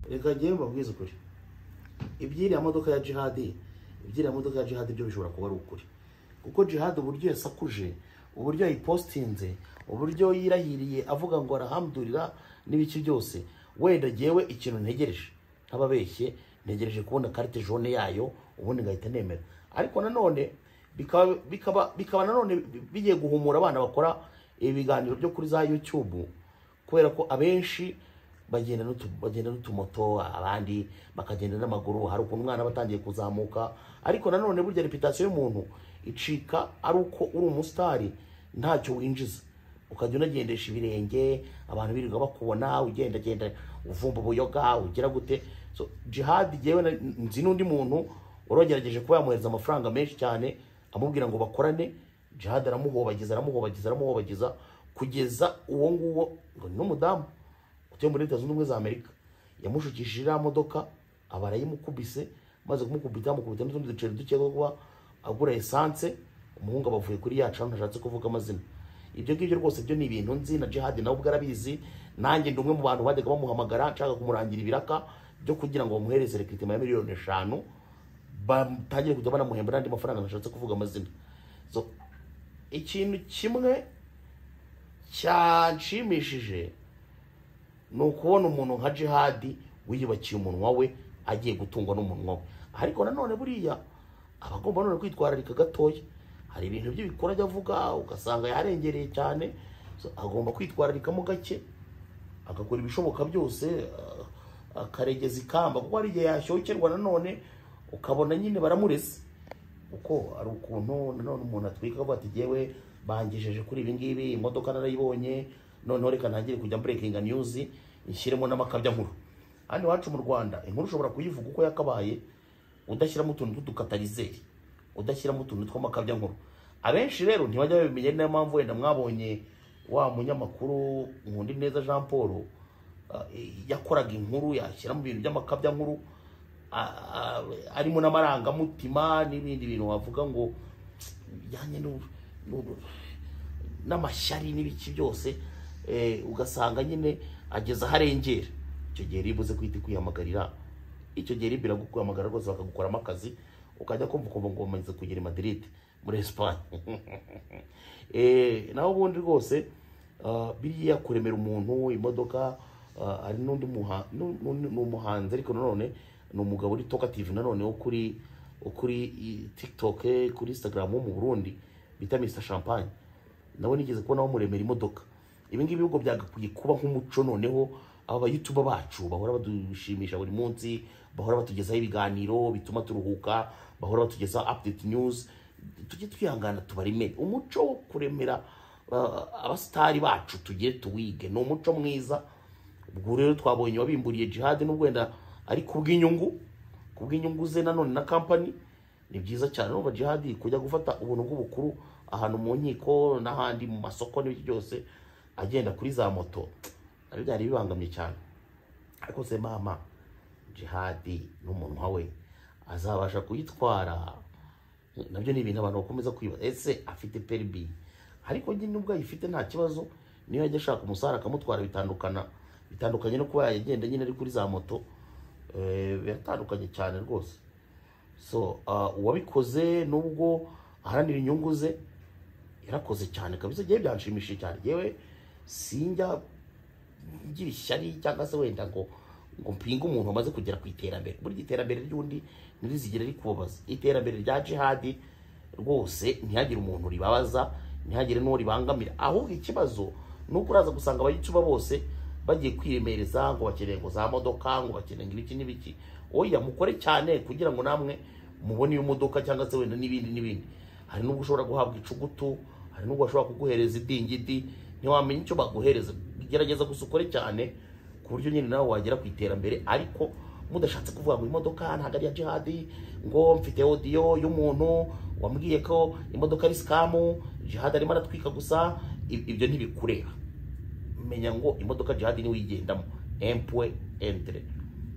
reka ngewe mbabwize ukuri iby'iriya modoka ya jihadi iby'iriya modoka ya jihadi byo bishobora kuba ari ukuri kuko jihadi uburyo yasakuje uburyo yayipositinze uburyo yirahiriye avuga ngo arahamdurira n'ibiki byose wenda ngewe ikintu ntegereje ntababeshye ntegereje kubona karite jone yayo ubundi ngahita nemera ariko nanone bikaba bikaba bikaba nanone bigiye guhumura abana bakora ibiganiro byo kuri za YouTube kubera ko abenshi bagenda n'utu- bagenda n'utumoto abandi bakagenda n'amaguru hari ukuntu umwana aba atangiye kuzamuka ariko nanone burya reputasiyo y'umuntu icika ari uko uri umusitari ntacyo winjiza ukajya unagendesha ibirenge abantu birirwa bakubona ugendagenda uvumba ubuyoga ugira gute so jihadi jyewe na- nzi n'undi muntu wari wagerageje kuba yamwohereza amafaranga menshi cyane amubwira ngo bakorane jihadi aramuhobagiza aramuhobagiza aramuhobagiza kugeza uwo nguwo ngo ni n'umudamu utuye muri leta zunze ubumwe za amerika yamushukishije iriya modoka aba arayimukubise maze kumukubita amukubita n'utundi duceri duke two kuba agura esanse umuhungu aba avuye kuri yacu ntashatse kuvuga amazina ibyo ngibyo rwose byo ni ibintu nzi na jihadi nawe ubwo arabizi nanjye ndi umwe mu bantu bajyaga bamuhamagara nshaka kumurangira ibiraka byo kugira ngo bamuhereze rekiritima ya miliyoni eshanu batangire kujya banamuhemba n'andi mafaranga ntashatse kuvuga amazina so ikintu kimwe cyanshimishije ni ukubona umuntu nka jihadi wiyubakiye umunwa we agiye gutungwa n'umunwa we ariko nanone buriya aba agomba none kwitwararika gatoya hari ibintu bye bikora ajya avuga ugasanga yarengereye cyane So, agomba kwitwararikamo gake agakora ibishoboka byose ah, akaregeza ikamba kuko hari igihe yashyokerwa nanone ukabona nyine baramureze uko ari ukuntu nanone umuntu atwika avuga ati jyewe bangejeje kuri ibi ngibi imodoka narayibonye noneho reka ntangire kujya mburekinga niyuzi nshyiremo n'amakabya nkuru hano iwacu mu rwanda inkuru ushobora kuyivuga uko yakabaye udashyiramo utuntu tw'udukatarizeri udashyiramo utuntu tw'amakabya nkuru abenshi rero ntibajya babimenya niyo mpamvu wenda mwabonye wa munyamakuru nkunda neza jean paul ah, yakoraga inkuru yashyiramo ibintu by'amakabya nkuru a- a- arimo n'amarangamutima n'ibindi bintu wavuga ngo bijyanye n'u- n'u- n'amashyari n'ibiki byose eh, ugasanga nyine ageze aho arengera icyo gihe riba uze kwita kwihamagarira icyo gihe riba iraguhamagara rwose bakagukoramo akazi ukajya kumva ukumva ngo umaze kugera i Madrid muri Espagne Eh, naho ubundi rwose ah, biriya kuremera umuntu imodoka ah, hari n'undi muha- nu- nu- ni umuhanzi ariko nanone ni umugabo uri tokative nanone wo kuri wo kuri i- tiktok eh, kuri instagram wo mu burundi bita mr champagne nawe nigeze kubona bamuremera imodoka ibi ngibi bihugu byagakwiye kuba nk'umuco noneho aba bayutuba bacu bahora badushimisha buri munsi bahora batugezaho ibiganiro bituma turuhuka bahora batugezaho update news tujye twihangana tubaremere umuco wo kuremera ah, abasitari bacu tujye tuwige ni umuco mwiza ubwo rero twabonye wabimburiye jihadi n'ubwo wenda ari kubw'inyungu kubw'inyungu ze nanone na kampani ni byiza cyane urumva jihadi kujya gufata ubuntu bw'ubukuru ahantu mu nkiko n'ahandi mu masoko n'ibiki byose agenda kuri za moto nabyo byari bibangamye cyane ariko se mama jihadi n'umunwa we azabasha kuyitwara nabyo ni ibintu abantu bakomeza kwibaza ese afite peribi ariko njye nubwo ayifite nta kibazo niyo yajya ashaka umusarara akamutwara bitandukana bitandukanye no kuba yagenda nyine ari kuri za moto eh, biratandukanye cyane rwose so ah, uwabikoze nubwo aharanira inyungu ze yarakoze cyane kabisa ngewe byanshimishije cyane ngewe sinjya ngira ishyari cyangwa se wenda ngo ngo mpinge umuntu wamaze kugera ku iterambere burya iterambere ry'undi ntirizigere rikubabaza iterambere rya jihadi rwose ntihagire umuntu ribabaza ntihagire n'uwo ribangamira ahubwo ikibazo ni uko uraza gusanga abayicuba bose bagiye kwiremereza ngo bakeneye ngo za modoka ngo bakeneye ngo ibiki n'ibiki oya mukore cyane kugira ngo namwe mubone iyo modoka cyangwa se wenda n'ibindi n'ibindi hari n'ubwo ushobora guhabwa icugutu hari n'ubwo bashobora kuguhereza idingidi ntiwamenya icyo baguhereza gerageza gusa ukore cyane ku buryo nyine nawe wagera ku iterambere ariko mudashatse kuvuga ngo imodoka ntabwo ari iya jihadi ngo mfite odiyo y'umuntu wambwiye ko imodoka ari sikamu jihadi arimo aratwika gusa i- ibyo ntibikureba menya ngo imodoka jihadi niwe uyigendamo empwe entire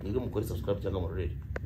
mwebwe mukore subscribe cyangwa murorere